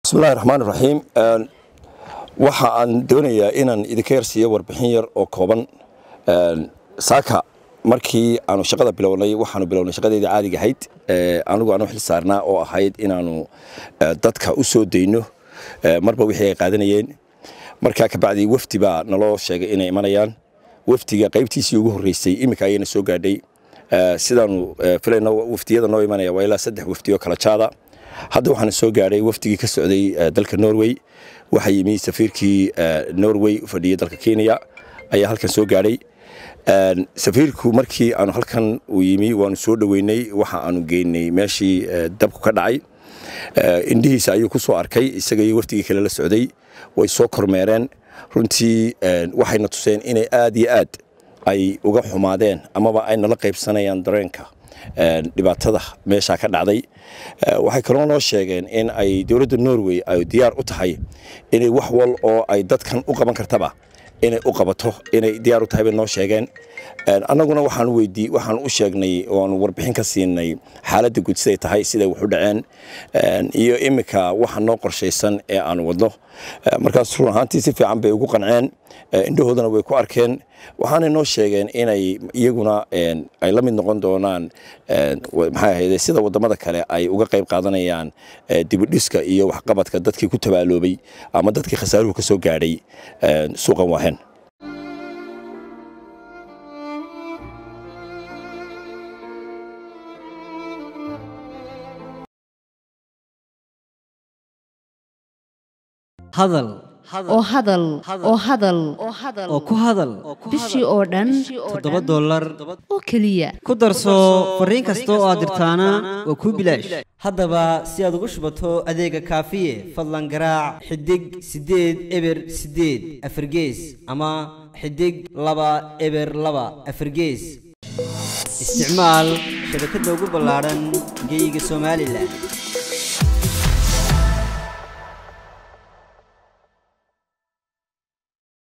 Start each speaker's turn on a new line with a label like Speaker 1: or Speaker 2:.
Speaker 1: bismillahi raxmaan iraxiim waxa aan doonayaa inaan idinka yarsiiyo warbixin yar oo kooban saaka markii aanu shaqada bilownay waxaanu bilownay shaqadeedii caadiga ahayd anigu aanu xil saarnaa oo ahayd inaanu dadka u soo dayno marba wixii ay qaadanayeen markaa kabacdi wafdi baa naloo sheegay inay imanayaan wafdiga qaybtiisii ugu horreysay iminka ayayna soo gaadhay sidaanu filayno wafdiyada noo imanaya waa ilaa saddex wafdi oo kala jaada hadda waxaana soo gaadhay wafdigii ka socday dalka norway waxaa yimi safiirkii norway u fadhiyey dalka kenya ayaa halkan soo gaadhay safiirku markii aanu halkan uu yimi waanu soo dhoweynay waxa aanu geynay meeshii dabku ka dhacay indhihiisa ayuu ku soo arkay isaga iyo wafdigii kale la socday way soo kormeereen runtii waxayna tuseen inay aad iyo aad ay uga xumaadeen amaba ay nala qaybsanayaan dareenka dhibaatada meeshaa ka dhacday waxay kaloo noo sheegeen in ay dowladda norway ay diyaar u tahay inay wax wal oo ay dadkan u qaban kartaba inay u qabato inay diyaar u tahay bay noo sheegeen annaguna waxaan weydii waxaan u sheegnay oanu warbixin ka siinay xaaladda guud siday tahay siday wax u dhaceen iyo iminka waxa noo qorshaysan ee aanu wadno markaas run ahaantii si fiican bay ugu qanceen indhahoodana way ku arkeen waxaanay noo sheegeen inay iyaguna ay la mid noqon doonaan maxay ahayde sida waddamada kale ay uga qayb qaadanayaan dibidhiska iyo waxqabadka dadkii ku tabaaloobay ama dadkii khasaaruhu ka soo gaadhay suuqan waahen
Speaker 2: hadal
Speaker 3: oo hadal oo hadal
Speaker 2: oo ku hadal
Speaker 3: bishii oo dhan
Speaker 2: toddoba dollar
Speaker 3: oo keliya
Speaker 2: ku darso fariin kasta oo aad dirtaana waa kuu bilaash haddaba si aad ugu shubato adeega kaafiye fadlan garaac xidig siddeed eber siddeed afargees ama xidig laba eber laba afargees isticmaal shabakadda ugu ballaadhan geeyiga somalilan